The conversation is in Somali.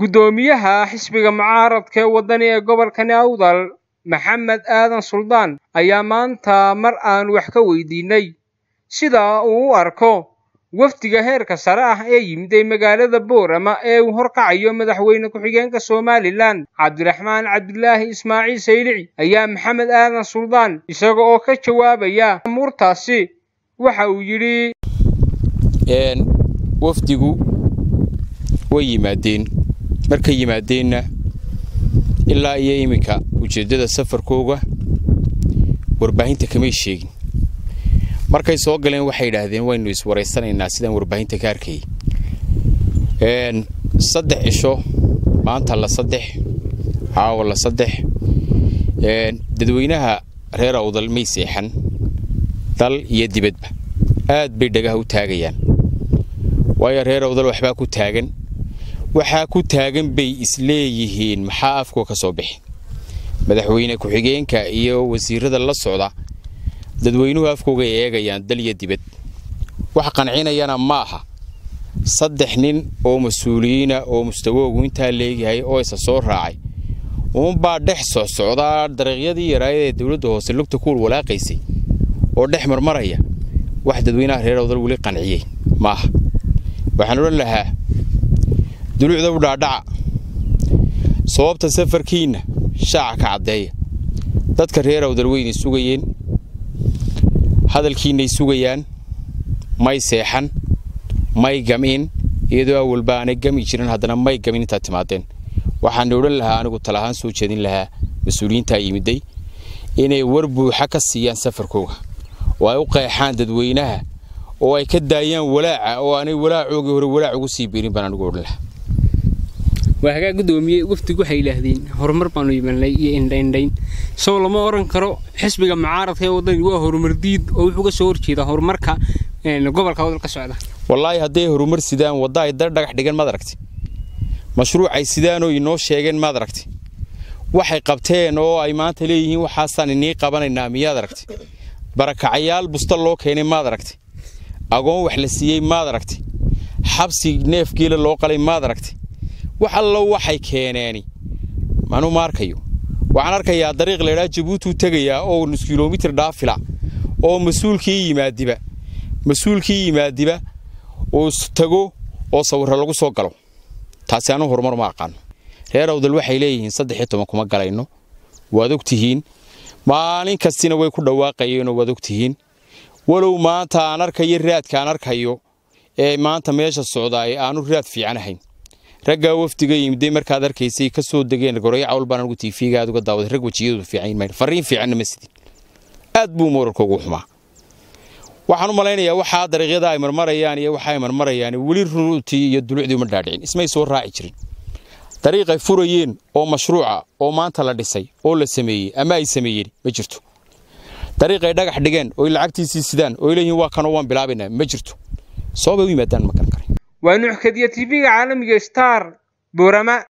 guddoomiyaha xisbiga mucaaradka ee waddani ee gobolka awdal maxamed aadan suldaan ayaa maanta mar aan wax ka weydiinay sida uu u arko wafdiga heerka sare ah ee yimiday magaalada boorama ee uu horkacayo madaxweyne ku-xigeenka somalilan cabdiraxmaan cabdilaahi ismaaciil saylici ayaa maxamed aadan suldaan isaga oo ka jawaabaya amuurtaasi waxa uu yidhi wafdigu way yimaadeen markay yimaadeenna ilaa iyo iminka ujeeddada safarkooga warbaahinta kamay sheegin markay soo galeen waxay idhaahdeen waynu iswaraysanaynaa sidaan warbaahinta ka arkayay saddex cisho maanta la saddex caawa la saddex dadweynaha reer awdal may seexan dal iyo dibadba aad bay dhagaha u taagayaan waayo reer awdal waxbaa ku taagan waxaa ku taagan bay isleeyihiin maxaa afkoo ka soo bixi madaxweyne ku-xigeenka iyo wasiirada la socda dadweynuhu afkooga eegayaan dal iyo dibad wax qancinayana ma aha saddex nin oo mas-uuliyiina oo mustawoogu intaa leegyahay oo isa soo raacay uunbaa dhex socsocdaa dariiqyadii yaraayad ee dowladda hoose lugta kuul walaaqaysay oo dhex marmaraya wax dadweynaha reer awdal weli qanciyey maaha waxaan odhan lahaa duluucda u dhaadhaca sababta safarkiinna shaaca ka caddeeya dadka reer awdal weynay sugayeen hadalkiinnay sugayaan may seexan may gam'in iyadoo awalba aanay gami jirin haddana may gamin intaad timaadeen waxaana odhan lahaa anigu tala ahaan soo jeedin lahaa mas-uuliyiintaa yimiday inay war buuxa ka siiyaan safarkooga oo ay u qeexaan dadweynaha oo ay ka daayaan walaaca oo aanay walaacoogii hore walaac ugu sii biirin baan anigu odhan lahaa waa hagaa guddoomiye wafdigu waxay yidhaahdeen horumar baanu yimanay iyo indhaindhayn soo lama oran karo xisbiga mucaaradka ee waddani waa horumar diid oo wuxuu ka soo horjeedaa horumarka gobolka wadal ka socda wallaahi hadday horumar sidaan wadda ay dar dhagax dhigan maad aragti mashruucay sidaanoo inoo sheegeen maad aragti waxay qabteen oo ay maanta leeyihiin waxaasaan inii qabanaynaa miyaad aragti barakacayaal busta loo keenay maad aragti agoon wax la siiyey maad aragti xabsi neefgeela loo qalay maad aragti wax allo waxay keeneeni manuu ma arkayo waxaan arkayaa dariiq laydhaa jabuutuu tegayaa oo nus kilomitir dhaafila oo mas-uulkii yimaadiba mas-uulkii yimaadiba uu tago oo sawirro lagu soo galo taasi anuu horumar ma aqaano reer awdal waxay leeyihiin saddex iyo toban kuma galayno waad og tihiin maalin kastina way ku dhawaaqayeenoo waad og tihiin walow maanta aan arkayo raadka aan arkayo ee maanta meesha socdaay aanu raad fiican ahayn raggaa wafdiga yimiday markaad arkaysay ka soo degeen goreyo cawl baan anigu tiifiga aad uga daawaday rag wejiyadu fiican mayl fariin fiicanna ma sidin aad buu moorarka ugu xumaa waxaan u malaynayaa waxaa dariiqyada ay marmarayaan iyo waxa ay marmarayaan weli ruutii iyo dulucdii uma dhaadhicin ismay soo raaci jirin dariiqay furayeen oo mashruuca oo maanta la dhisay oo la sameeyey ama ay sameeyeen ma jirto dariiqay dhagax dhigeen oo lacagtiisii sidaan oo leeyihiin waa kanoo waan bilaabaynaa ma jirto sababay u yimaadaan ma garan karay waa nuuxkadiya tv-ga caalamiga star boorama